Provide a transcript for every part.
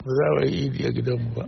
ba za a yi idi a gidanmu ba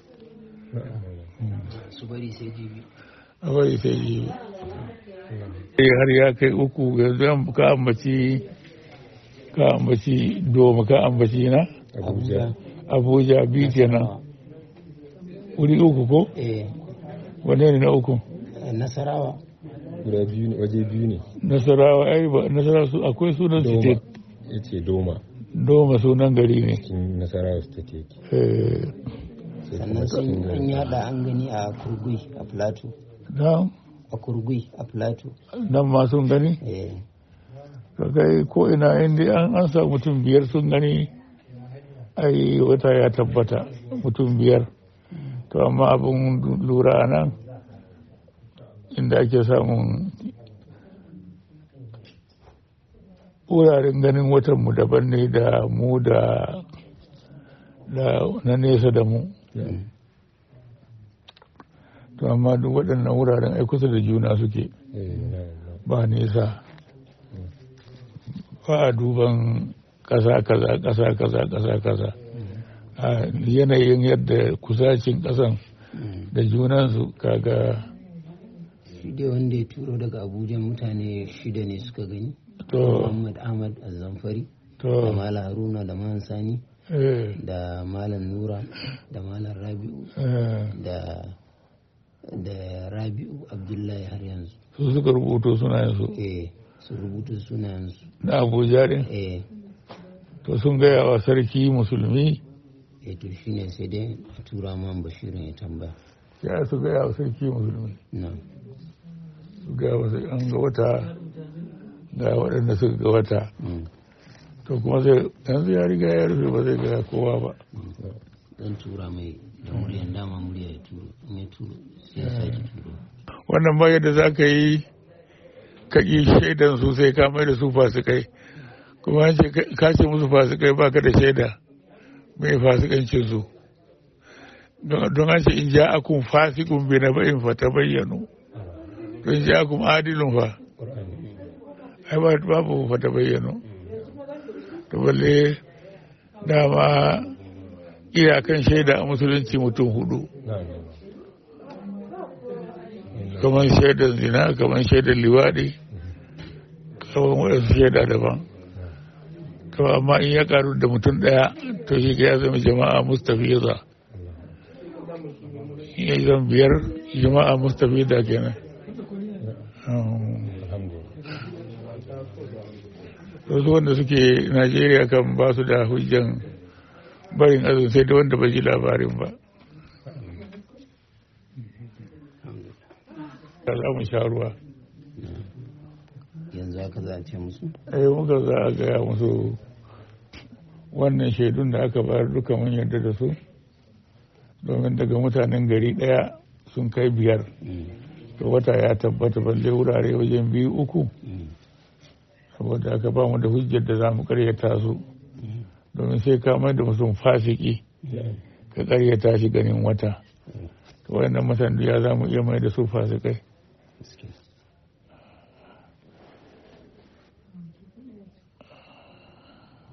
su bari sai jibi a bari sai jibi har ya kai uku yanzu ka ambaci ka ambaci doma ka ambaci na abuja abuja biyu kenan wuri uku ko eh wane ne na uku nasarawa guda biyu ne waje biyu ne nasarawa ai ba nasarawa su akwai sunan doma state ya ce doma doma sunan gari ne cikin nasarawa state yake eh sai sannan kuma sun cikin an gari yada an gani a kurgui a plateau nan a kurgui a plateau nan ma sun gani eh ka kai ko ina inda an an sa mutum biyar sun gani ai wata ya tabbata mutum biyar to amma abin lura a nan inda ake samun wuraren ganin watanmu daban ne da mu da da na nesa da mu to amma duk waɗannan wuraren ai kusa da juna suke Eh, na- na- ba nesa ba a duban ƙasa kaza ƙasa kaza ƙasa kaza a yanayin yadda kusacin ƙasan da junansu kaga shi dai wanda ya turo daga abuja mutane shida ne suka gani to muhammad ahmad azamfari da to malam haruna da malam sani eh, da malam nura da malam rabi'u eh, da da rabi'u abdullahi har yanzu su suka rubuto sunayensu eh su rubuta sunayensu na abuja din eh to sun gaya wa sarki musulmi eh to shine sai dai a tura man bashirin ya tambaya ya su gaya wa sarki musulmi na su gaya wa sai an ga wata ga waɗanda suka ga wata mm, to kuma sai yanzu ya riga ya rufe ba zai gaya kowa ba dan tura mai da muryan dama murya ya turo in ya turo sai ya sake turo wannan ba yadda za ka yi ka ƙi shaidan su sai ka mai da su fasikai kuma an ce ka ce musu fasikai ba ka da shaida mai fasikancin su don don an ce in ja akun fasikun bi na ba'in fa ta bayyano to in ja akun adilun fa ai ba babu fa ta bayyano to balle dama iyakan shaida a musulunci mutum hudu na- na- na. kamar shaidar zina kamar shaidar liwaɗi kamar waɗansu shaida daban to amma in ya karu da mutum ɗaya to shi ya zama jama'a mustafiza in ya zama biyar jama'a mustafiza kenan Um, alhamdulillah wasu wanda suke najeriya kan ba su da hujjan barin azumi sai da wanda bai ji labarin ba za mu sha ruwa yanzu haka za a ce musu ai muka za a gaya musu wannan shaidun da aka bayar duka mun yarda da su domin daga mutanen gari ɗaya sun kai biyar Mm, to wata ya tabbata balle wurare wajen biyu uku mm, saboda aka ba mu da hujjar da za mu karyata su mm. domin sai ka mai da mutum fasiki ka karyata shi ganin wata to wayannan mutane ya za mu iya mai da su fasikai Gaskiya.